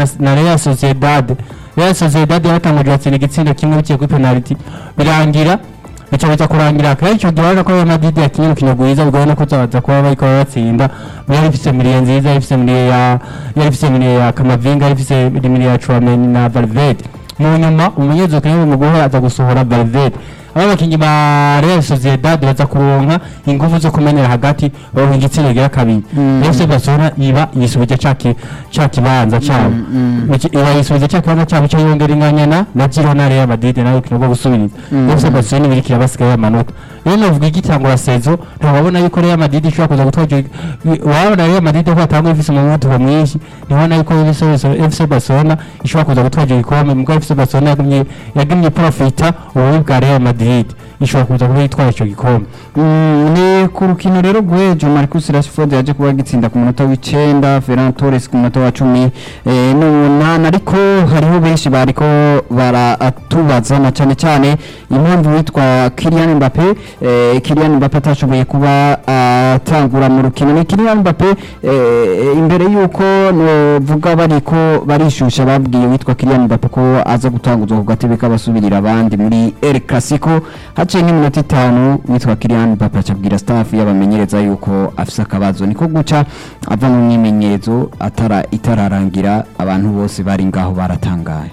na, na Real Sociedad Real Sociedad yaratanguje batsinda igitsindo kimwe biciye kuri penalty birangira bica biza kurangira kandi icyo gihe urabona ko Real Madrid yakinye urukino rwiza bigoye no kuzabaza kuba bariko batsinda yari ifise miliye nziza yari ifise miliye ya yari ifise miliye ya Kamavinga yari ifise miliye ya Chouameni na Valverde mu nyuma umunyezamu kimwe mu guhora aza gusohora Valverde aba bakinyi ba Real Sociedad baza kuronka ingufu zo kumenera hagati baronka igitsina gira kabiri FC Barcelona iba yisubije caki caki banza cyabo iba yisubije caki banza cyabo cyo yongera inganyana na Girona Real Madrid nayo kino go gusubiriza FC Barcelona ibiri kirabasigaye amanota rero navuga igitangura sezo ntababona yuko Real Madrid ishobora kuza gutwaje wabona Real Madrid ko atanga ifise umuvuduko mwinshi ntibona yuko FC Barcelona ishobora kuza gutwaje igikombe mugabo FC Barcelona yagumye yagumye profita ububi bwa Real Madrid ishobora kuza kuba yitwara ico gikombe Mm, ni ku rukino rero rw'ejo Marcus Rashford yaje kuba gitsinda ku munota w'icenda Ferran Torres ku munota wa cumi eh, n'umunani ariko hariho benshi bariko baratubaza na cyane cyane impamvu witwa Kylian Mbappe eh, Kylian Mbappe atashoboye kuba atangura mu rukino ni Kylian Mbappe eh, imbere yuko novuga bariko barishusha babwiye witwa Kylian Mbappe ko aza gutanguzwa ku gatebe k'abasubirira abandi muri El Clasico haciye nk'iminota itanu witwa Kylian Mbappe acabwira staff y'abamenyereza yuko afise akabazo niko guca ava mu myimenyerezo atara itararangira abantu bose bari ngaho baratangaye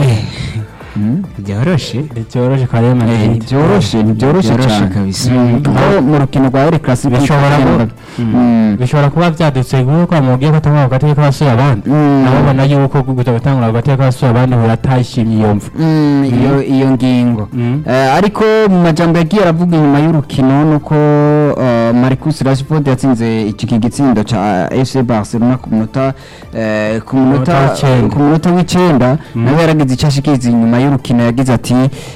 byoroshe ntibyoroshye kwa Real Eh, Madrid ntibyoroshe ntibyoroshe Byoroshe cyane kabisa. Mm, aho mu rukino rwa El Clasico Bishobora Kylian kuba- Mbappe- Mm. bishobora kuba byadutse kuko amubwiye ko atangura ku gatebe k'abasore abandi Mm. ababona yuko guza gutangura ku gatebe k'abasore abandi biratashimye iyo mvu Mm, iyo iyo ngingo Mm. Eh, ariko mu majambo yagiye aravuga inyuma y'urukino nuko eh, Marcus Rashford yatsinze iki gitsindo ca FC Barcelona ku munota eh, ku munota Munota w'icenda. ku munota w'icenda nawe yaragize icyo ashikiriza inyuma y'urukino yagize ati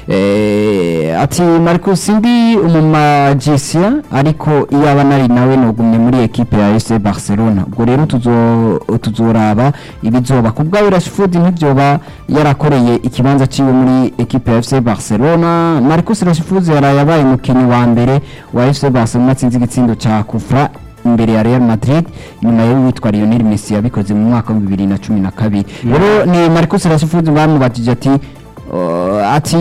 eh, ati Marcus ndi umumagicien ariko iyaba nari nawe nogumye muri ekipe ya FC Barcelona ubwo rero tuzo tuzoraba ibizoba ku bwawe Rashford ntibyoba yarakoreye ikibanza ciwe muri ekipe ya FC Barcelona Marcus Rashford yaraye abaye umukinnyi wa mbere wa FC Barcelona atsinze igitsindo ca Kufra imbere ya Real Madrid nyuma yo witwa Lionel Messi yabikoze mu mwaka wa 2012 rero ni Marcus Rashford bamubajije ati uh, ati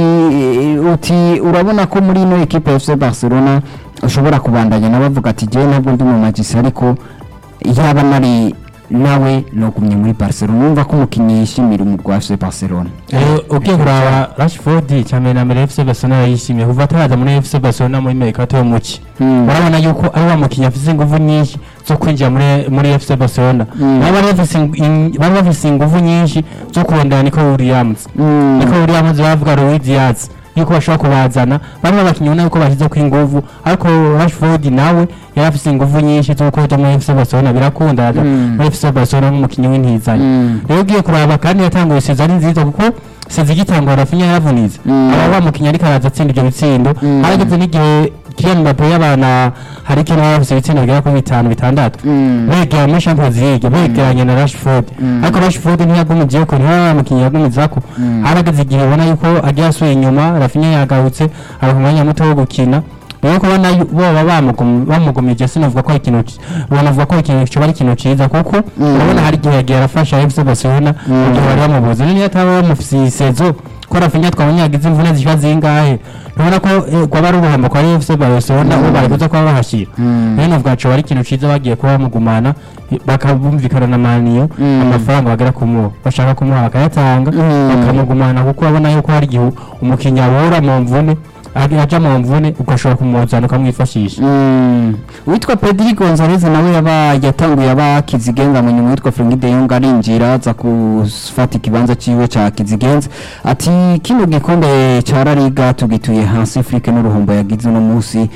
uti urabona ko muri ino ekipe ya FC Barcelona ushobora kubandanya nabavuga ati jewe ntabwo ndi mu magisi ariko yaba nari nawe nogumye muri Barcelona numva ko umukinnyi yishimira umugwi wa FC Barcelona rero ugiye kuraba Rashford cyane na mbere FC Barcelona yishimiye kuva ataraza muri FC Barcelona muri Mercato yo muki Mm. urabona yuko ari wa mukinnyi afite ingufu nyinshi zo kwinjira muri muri FC Barcelona Mm. bari bafise ing- bari bafise ingufu nyinshi zo kurondera Nico Williams Mm. Nico Williams bavuga Luis Diaz yuko bashobora kubazana bamwe bakinnyi ubona yuko bashyize ku ingufu ariko Rashford nawe yari afise ingufu nyinshi zo kuja muri FC Barcelona birakunda aza Mm. muri FC Barcelona nk'umukinnyi w'intizanyo Mm. rero ugiye kuraba kandi yatanguye sezo ari nziza kuko sezo igitangwa Rafinha yaravunitse Mm. aba wa mukinnyi ariko araza atsinda ibyo bitsindo Mm. harageze n'igihe Kylian Mbappe y'abana hari ikintu baba bafise ibitsindo bigera kuri bitanu bitandatu Mm. begera muri Champions League begeranye na Rashford Mm. ariko Rashford ntiyagumije ko ntiwa mukinnyi yagumizako Mm. harageze igihe ubona yuko agiye asuye inyuma Rafinha yagarutse ari ku mwanya muto wo gukina rero kubona yu- boba bamugum- bamugumije sinavuga ko ari ikintu ci- banavuga ko ari ikintu kiba ari ikintu ciza kuko Mm. urabona hari igihe yagiye arafasha FC Barcelona mu gihe bari bamubuze niyo ataba bamufise isezo ko Rafinha twabonye yagize imvune ziba zingahe ntubona ko eh, kwaba ari ubuhombo kwa FC Barcelona bo bari kuza kuba bahashira Mm. rero navuga co ari ikintu ciza bagiye kuba bamugumana eh, bakabumvikana na maniyo Mm. amafaranga bagera kumuha bashaka kumuha bakayatanga Mm. bakamugumana kuko babona yuko hari igihe umukinnyi abura mu mvune ag- aja mu mvune ugashobora kumuzana ukamwifashisha Mm. witwa Pedri Gonzalez nawe yaba yatanguye aba kizigenza mu nyuma witwa Frenkie de Jong arinjira aza gufata ikibanza ciwe ca kizigenza ati kino gikombe ca La Liga tugituye hasi Afrique n'uruhombo yagize uno munsi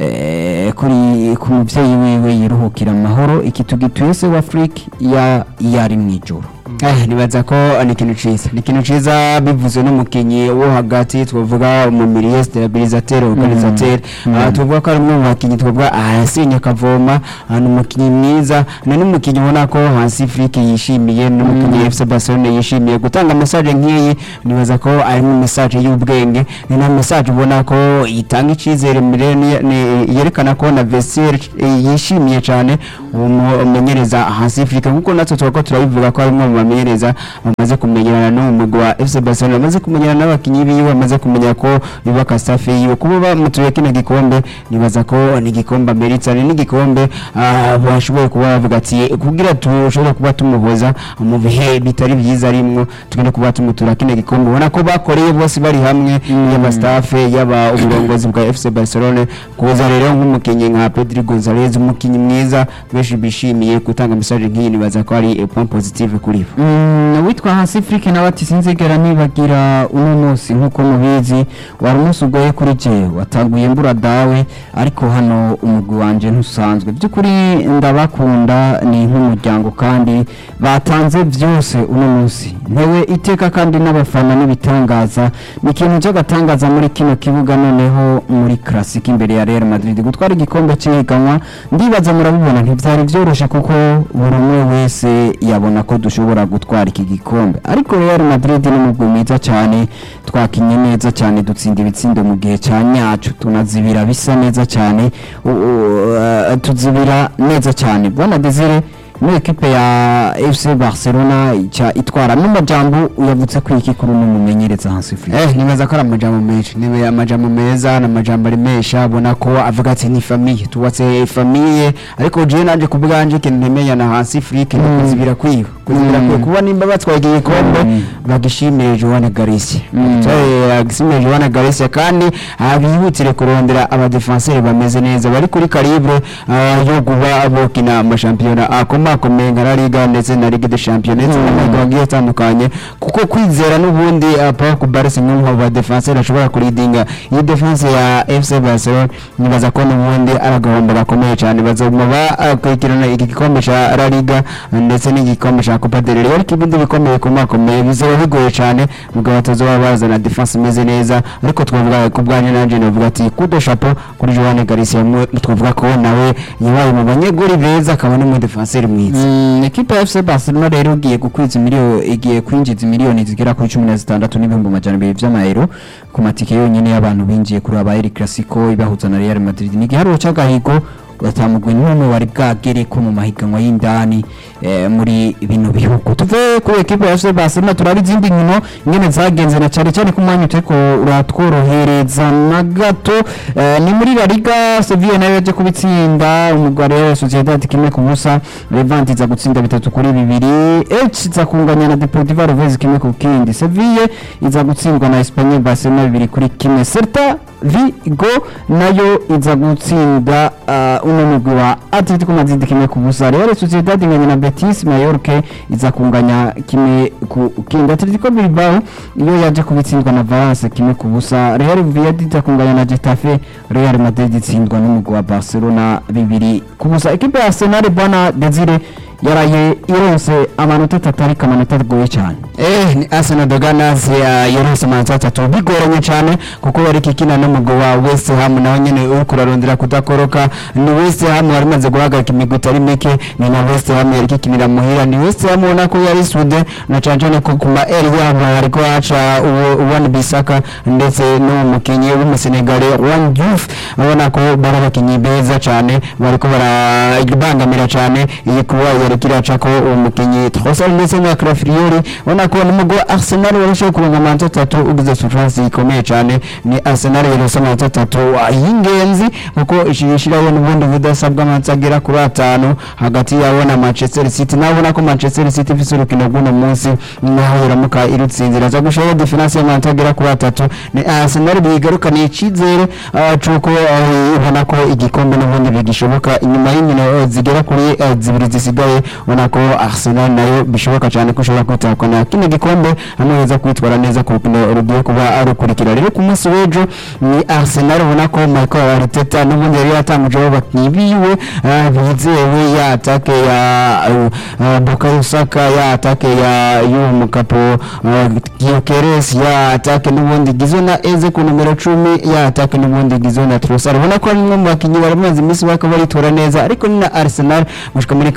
eh, kuri ku muvyeyi wiwe yiruhukira amahoro iki tugituye se wa Afrique ya yari mwijoro Eh, nibaza ko ni ikintu ciza ni ikintu ciza bivuze n'umukinyi wo hagati twavuga umumiriye stabilisateur organisateur Ah, tuvuga ko ari umwe mu bakinyi twavuga ahasinye akavoma ah, ni umukinyi mwiza ni n'umukinyi ubona ko hasi Afrique yishimiye ni n'umukinyi FC Barcelona yishimiye gutanga message nk'iyi nibaza ko ari mu message y'ubwenge ni na message ubona ko itanga icizere mbere ni- ni- yerekana ko na Vestiaire eh, yishimiye cyane uwo mumenyereza hasi Afrique kuko natwe tuba ko turabivuga ko ari umwe mu mu bamenyereza bamaze kumenyerana n'uwo mugwi wa FC Barcelona bamaze kumenyerana n'abakinyi biwe bamaze kumenya ko yubaka staff yiwe kuba bamutuye kino gikombe nibaza ko ni igikombe ameritse ni n'igikombe ah, bashoboye kuba bavuga ati kugira tushobore kuba tumuhoza mu bihe bitari byiza arimwo tugende kuba tumutura kino gikombe ubona ko bakoreye bose bari hamwe yaba staff yaba uburongozi bwa FC Barcelona kuza rero nk'umukinnyi nka Pedri Gonzalez umukinnyi mwiza benshi bishimiye gutanga message nk'iyi nibaza ko ari a point positive kuri bo Mm, witwa hasi Afrique nawe ati sinzigera nibagira uno munsi nk'uko mubizi wari umunsi ugoye kuri jewe wataguye mbura dawe ariko hano umugwi wanje ntusanzwe by'ukuri ndabakunda ni nk'umuryango kandi batanze byose uno munsi ntewe iteka kandi n'abafana n'ibitangaza ni ikintu cy'agatangaza muri kino kibuga noneho muri classic imbere ya Real Madrid gutwara igikombe cy'ihiganwa ndibaza murabibona ntibyari byoroshye kuko buri umwe wese yabona ko dushobora gutwara iki gikombe ariko Real Madrid ni umugwi mwiza cyane twakinye neza cyane dutsinda ibitsindo mu gihe cya nyacu tunazibira bisa neza cyane u- u- uh, tuzibira neza cyane bwana Desire muri ekipe ya FC Barcelona ica itwara n'amajambo uyavutse ko iki kuri uno mumenyereza hansi Afrique Eh, nibaza ko ari amajambo menshi ni amajambo meza ni amajambo aremesha abona ko avuga ati ni famiye tubatse famiye ariko jewe nanje ku bwanje ikintu ntemenya na hasi Afrique ni kuzibira kwiwe kuzibira Mm. kwiwe kuba nimba batwaye iki gikombe Mm. bagishimire Joan Garcia Mm. bagishimire Joan Garcia kandi ah, bihutire kurondera abadefenseur bameze neza bari kuri calibre ah, yo kuba bokina amashampiyona akomakomeye nka La Liga ndetse na Ligue des Champions ndetse Mm. n'amahiganwa agiye atandukanye kuko kwizera n'ubundi uh, Paul Kubaresi nk'umwe mu badefenseur ashobora kuridinga iyi defense ya FC Barcelona nibaza ko n'ubundi ari agahombo gakomeye cyane bazoguma bakurikirana iki gikombe cya La Liga ndetse n'igikombe cya Copa del Rey ariko ibindi bikombe bikomakomeye bizaba bigoye cyane ubwo batazoba bazana defense imeze neza ariko twavuga ku bwanjye nanjye navuga ati kudo chapeau kuri Joan Garcia mu- twavuga ko nawe yabaye mu banyeguri beza akaba n'umudefenseur mwiza Mm, ekipa ya FC Barcelona rero igiye gukwiza miliyoni igiye kwinjiza miliyoni zigera kuri cumi na zitandatu n'ibihumbi amajana abiri vy'amayero ku matike yonyine y'abantu binjiye kuri aba El Clasico ibahuza na Real Madrid ni igiharuro c'agahigo batamugwe n'umwe wari bwagere ko mu mahiganwa y'indani eh, muri bino bihugu tuve kuri ekipa ya FC Barcelona turaba izindi nkino ingene zagenze na cyane cyane ku mwanya uteko uratworohereza na gato eh, ni muri La Liga Sevilla nayo yaje kubitsinda umugwi wa Real Sociedad kimwe ku busa Levante iza gutsinda bitatu kuri bibiri Elche iza kunganya na Deportivo Alaves kimwe ku kindi Sevilla iza gutsindwa na Espanyol Barcelona bibiri kuri kimwe Celta Vigo nayo iza gutsinda uh, uno mugwi wa Atletico Madrid kimwe ku busa Real Sociedad inganya na Betis Mallorca iza kunganya kimwe ku kindi Atletico Bilbao iyo yaje kubitsindwa na Valence kimwe ku busa Real Villarreal iza kunganya na Getafe Real Madrid itsindwa n'umugwi wa Barcelona bibiri ku busa ekipe ya Arsenal bwana Desire yaraye ironse amanota atatu ariko amanota agoye cyane Eh, ni Arsenal de Gunners ya yorose amanota atatu bigoranye cyane kuko bari kikina n'umugwi wa West Ham nawe nyene uri kurarondera kudakoroka ni West Ham wari maze guhagarika imigwi itari mike ni na West Ham yari kikinira muhira ni West Ham ubona ko yari sude na cyane cyane ko ku ma eri yabo hariko haca Wan Bissaka ndetse n'umukinyi w'umusenegale Wan Diouf abona ko bari abakinyi beza cyane bariko barabangamira cyane iyi kuba yari kiraca ko uwo mukinyi Trossard ndetse na Calafiori ubona ko n'umugwi wa Arsenal warushaho kuronka amanota atatu ugize surprise ikomeye cyane ni Arsenal yarose amanota atatu ah, y'ingenzi kuko ishirishiraho n'ubundi budasa bw'amanota agera kuri atanu hagati yabo na Manchester City nawe ubona ko Manchester City ifise urukino rw'uno munsi naho iramuka irutsinze iraza gushiraho difference y'amanota agera kuri atatu ni Arsenal bigarukaniye icyizere ah, c'uko ah, ubona ko igikombe n'ubundi bigishoboka inyuma y'inkino eh, zigera kuri eh, zibiri zisigaye ubona ko Arsenal nayo bishoboka cyane ko ushobora kwitahukana kino gikombe hamwe heza kwitwara neza ku rukino rugiye kuba rukurikira rero ku munsi w'ejo ni Arsenal ubona ko Michael Arteta n'ubundi yari yatangujeho abakinnyi biwe ah, bizewe ya atake ya uh, Bukayo Saka ya atake ya y'uwo mukapo uh, Gyökeres ya atake n'ubundi igizwe na Eze ku numero cumi ya atake n'ubundi igizwe na Trossard ubona ko ari umwe mu bakinnyi bari bamaze iminsi baka baritora neza ariko ni na Arsenal gushika muri kano kanya ubona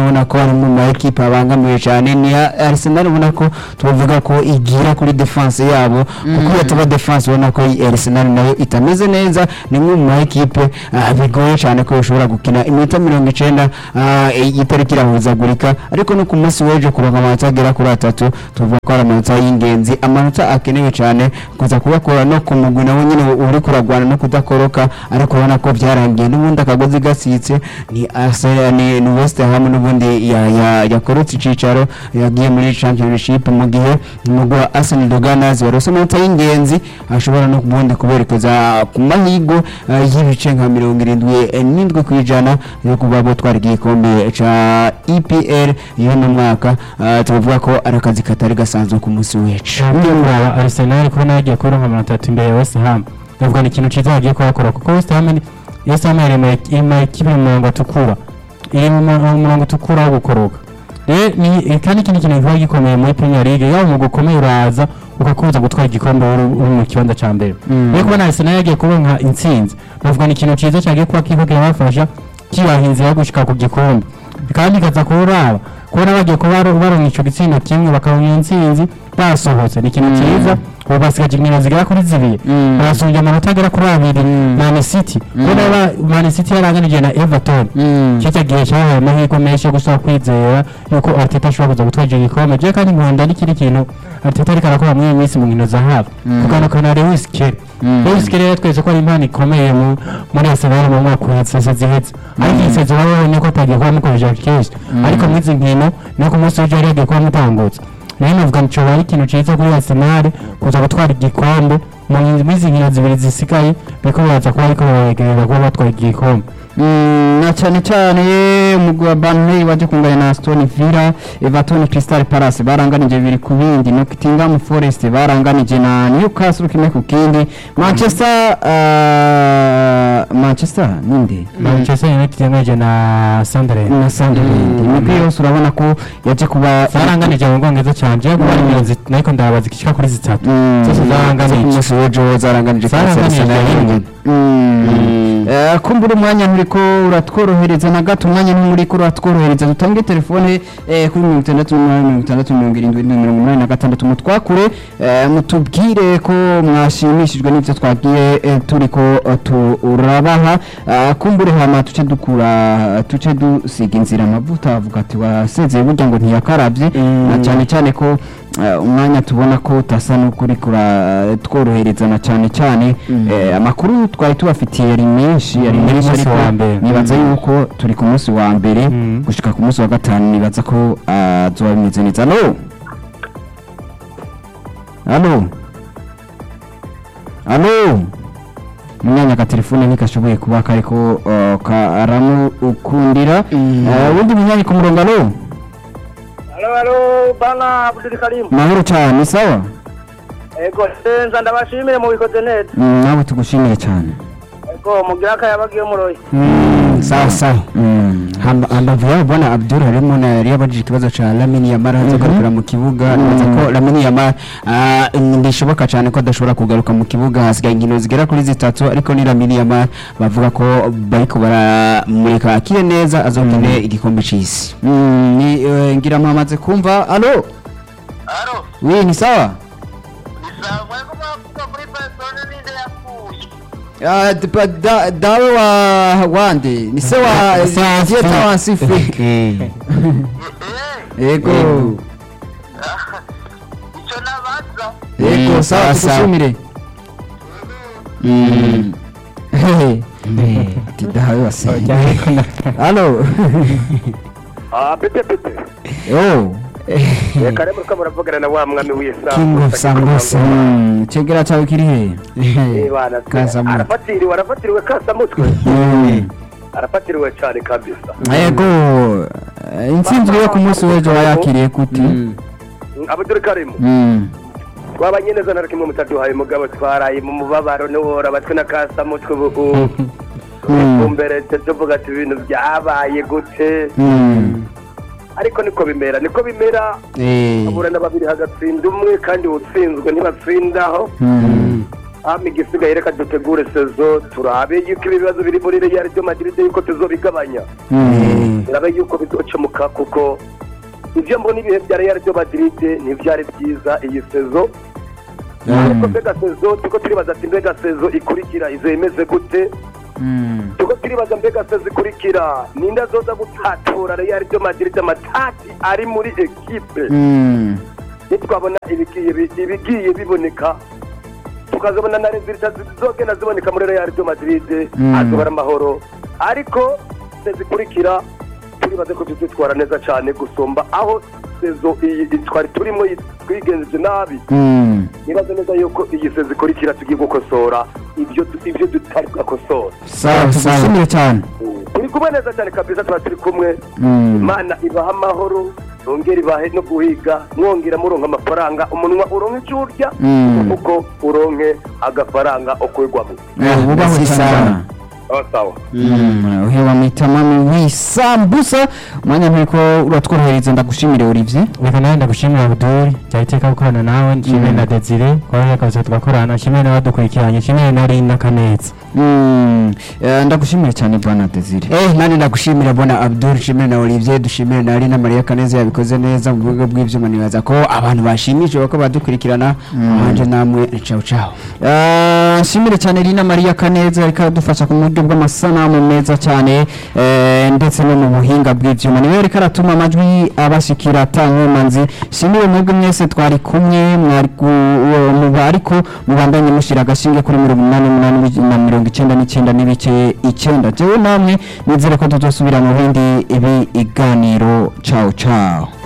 urabona ko ari mu ma ekipe abangamiwe cyane ni ya Arsenal ubona ko tuvuga ko igira kuri defense yabo kuko yataba defense ubona ko iyi Arsenal nayo itameze neza ni imwe mu ma ekipe ah, bigoye cyane ko ishobora gukina iminota mirongo icenda ah, itariki irahuzagurika ariko no ku munsi w'ejo kuronka amanota agera kuri atatu tuvuga ko ari amanota y'ingenzi amanota akenewe cyane kuza kubakora no ku mugwi nawe nyine uri kuragwana no kudakoroka ariko ubona ko byarangiye n'ubundi akagozi gasitse ni Arsenal ni, ni West Ham n'ubundi ya, ya, yakorotse icicaro yagiye muri championship mu gihe umugwi wa Arsenal de Gunners warose amanota y'ingenzi ashobora no ubundi kuberekeza ku mahigo ah, y'ibice nka mirongo irindwi eh, n'indwi ku ijana yo kuba botwara igikombe ca EPL y'uno mwaka ah, tuvuga ko ari akazi katari gasanzwe ku munsi w'ejo ugiye kuraba Arsenal kubona yagiye kuronka amanota atatu imbere ya West Ham ndavuga ni ikintu cyiza bagiye kuhakora kuko West Ham ni West Ham iri mu iri mu ekipe mu murongo utukura iri mu mu- mu murongo utukura wo gukoroka rero ni kandi ikindi kintu kiba gikomeye muri Premier League yaba umugwi ukomeye uraza ukakubuza gutwara igikombe uri uri mu kibanza cya mbere rero kubona Arsenal yagiye kuronka intsinzi ndavuga ni ikintu cyiza cyagiye kuba kiko kirabafasha kibaha inzira yo gushika ku gikombe kandi kaza kuraba kubona bagiye kuba baronka ico gitsinda kimwe bakaronka iyo ntsinzi basohotse ni ikintu cyiza ubu basigaje inkino zigera kuri zibiri barasumbye amanota agera kuri abiri Man City kubona ba- Man City yaranganije na Everton cyo gihe cyahaye amahirwe menshi yo gusaba kwizera yuko Arteta ashobora kuza gutwara icyo gikombe je kandi nkunda n'ikindi kintu Arteta ariko arakora muri iyi minsi mu nkino za hafi kuganuka na Lewis Kelly Lewis Kelly yatweretse ko ari impano ikomeye mu- muri Arsenal mu mwaka uhetse zihetse ariko iyi sezo babonye ko atagiye kuba amukoresha kenshi ariko muri izi nkino no ku munsi w'ejo yari yagiye kuba amutangutse nayo navuga ngo ari ikintu cyiza kuri Arsenal kuza gutwara igikombe mu nkingi- muri izi nkino zibiri zisigaye biriko biraza kuba ariko baregereza kuba batwara igikombe Mm, na cyane cyane umugwi wa Burnley waje kunganya na Aston Villa Everton Crystal Palace baranganije bibiri ku bindi Nottingham Forest baranganije na Newcastle kimwe ku kindi Manchester uh, Manchester ninde Manchester United yangaje na Sunderland na Sunderland imigwi yose urabona ko yaje kuba zaranganije mu bwongereza cyane je kuba ari nkino zit- nariko ndabaza zishika kuri zitatu Mm. zose ku zaranganije munsi w'ejo zaranganije kuri Zaranganije Arsenal rimwe. Mm. Eh, kumbura umwanya nturiko uratworohereza na gato umwanya nturiko uratworohereza dutange telefone eh, kuri mirongo itandatu n'umunani mirongo itandatu mirongo irindwi mirongo umunani na gatandatu mutwakure eh, mutubwire ko mwashimishijwe n'ibyo twagiye eh, turiko eh, turabaha Eh, kumbure hama tuce dukura tuce dusiga inzira amavuta avuga ati wasezeye burya ngo ntiyakarabye na cyane cyane ko eh, umwanya tubona ko utasa n'ukuri tworohereza na cyane cyane eh, amakuru twari tubafitiye yari menshi yari Mm, menshi umunsi ariko wa mbere. nibaza Mm. yuko turi ku munsi wa mbere Mm. gushika ku munsi wa gatanu nibaza ko ah, zoba bimeze neza alo alo alo umwanya ka telefone ntikashoboye kuba kariko uh, karamukundira Eh, wundi munyanya ku murongo alo Halo halo bana Abdul Karim. mahoro cyane sawa Ego senza ndabashimire mu bikoze neza. Mm, nawe tugushimiye cyane Ego mugira akayabagiye muroyi. sawa sawa Mm. Hamba- hambavu yabo bwana abdul harimo na yari yabajije ikibazo ca lamini yamara aza kugarukira mu kibuga nibaza ko lamini yamara ah, ndishoboka cyane ko adashobora kugaruka mu kibuga hasigaye inkino zigera kuri zitatu ariko ni lamini yamara bavuga ko bariko baramureka akire neza azokine igikombe c'isi Mm, ni eh, ngira mwamaze kumva alo Halo. wi ni sawa Nisamwe ko mwavuga kuri persone ninde yapfuye. Ah, d- pa- da- dawe wa wande ni se wa dieta wa sifrik Eh. yego Ico nabaza. yego Mm, sawa sawa, sawa. tugushimire Mm. Hehe. ati dawe wa se alo Ah pete pete. oh Reka rero ko muravugana na wa mwami w'isa. king of sambusa Mm, chegera cyawe kiri he Eh bana. Kasamutwe. Arafatiriwe arafatiriwe kasamutwe. Mm. Arafatiriwe cyane kabisa. yego eh, intsinzi yo ku munsi w'ejo wayakiriye kuti Abdul Karim. Mm. twabanye neza na kimwe mutaduhaye mugabo twaraye mu mubabaro n'uhora batwe na kasamutwe ubu mbere tuvuga ati ibintu byabaye gute Mm. ariko niko bimera niko bimera Eh, aburana babiri hagatsinda umwe kandi utsinzwe ntibatsindaho Mm. hama igisigaye reka dutegure sezo turabe yuko ibibazo biri muri real de madrid yuko tuzobigabanya turabe yuko bizocemuka kuko ivyo mbona ibihe vya real de madrid ntivyari vyiza iyi sezo ariko mbega sezo tuko turibaza ati mbega sezo ikurikira izo imeze gute tuko turibaza mbega sezo ikurikira ninde azoza gutatura real de madrid amatati ari muri ekipe nitwabona ibigiye bi- ibigiye biboneka tukazabona na resulta zizogenda ziboneka muri real de madrid Mm. azobara amahoro ariko sezikurikira turibaze ko tuzitwara neza cyane gusumba aho sezo iyi twari turimo yi- twigenjeje nabi nibaze neza yuko iyi sezo ikurikira tugiye gukosora ibyo ibyo tutari bwakosora sawa tugushimire cyane turi kumwe neza cyane kabisa tuba turi kumwe Mm. imana ibaha amahoro yongera ibahe no guhiga mwongera muronka amafaranga umunwa uronke icyo urya Mm. kuko uronke agafaranga ukwigwamo Eh, wubahwe cyane sawa sawa Mm, uhewa mitamami w'isambusa umwanya nturiko uratworohereza ndagushimire Olivier reka nawe ndagushimira abuduri byari iteka gukorana nawe nshimire na desire twari akazi tugakorana nshimire n'abadukurikiranye nshimire na rina kaneza Mm, eh, ndagushimire cyane bwana Desire Eh, nani ndagushimira bona Abdul nshimire na Olivier dushimire na Alina Maria Kaneza yabikoze neza mu buryo bw'ivyuma nibaza ko abantu bashimishije bako badukurikirana hanje namwe ciao ciao Eh, nshimire cyane Rina Maria Kaneza ariko adufasha ku buryo bw'amasanamu meza cyane eh, ndetse no mu buhinga bw'ivyuma niwe ariko aratuma amajwi abashikira atankomanzi nshimire mwebwe mwese twari kumwe mwari ku- uwo muba ariko mubandanye mushira agashinge kuri mirongo inani n'umunani na mirongo icyenda n'icyenda n'ibice icyenda jewe namwe nizere ko tuzosubira mu bindi ibi iganiro ciao ciao